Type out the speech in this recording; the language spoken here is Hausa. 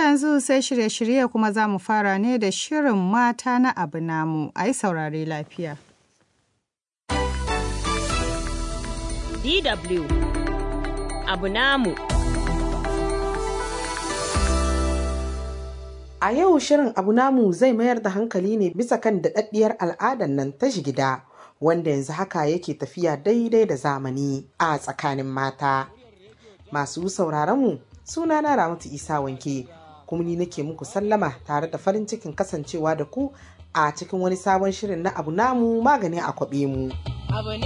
yanzu sai shirye-shirye kuma za mu fara ne da shirin mata na abu namu, a yi saurare lafiya. DW abu namu. A yau shirin abu namu zai mayar da hankali ne bisa kan daɗaɗɗiyar al'adar nan ta gida wanda yanzu haka yake tafiya daidai da zamani a tsakanin mata. Masu sauraronmu sunana Ramatu Isa Wanke kuma ni nake muku sallama tare da farin cikin kasancewa da ku a cikin wani sabon shirin na abu namu magani a kwaɓe mu. Abu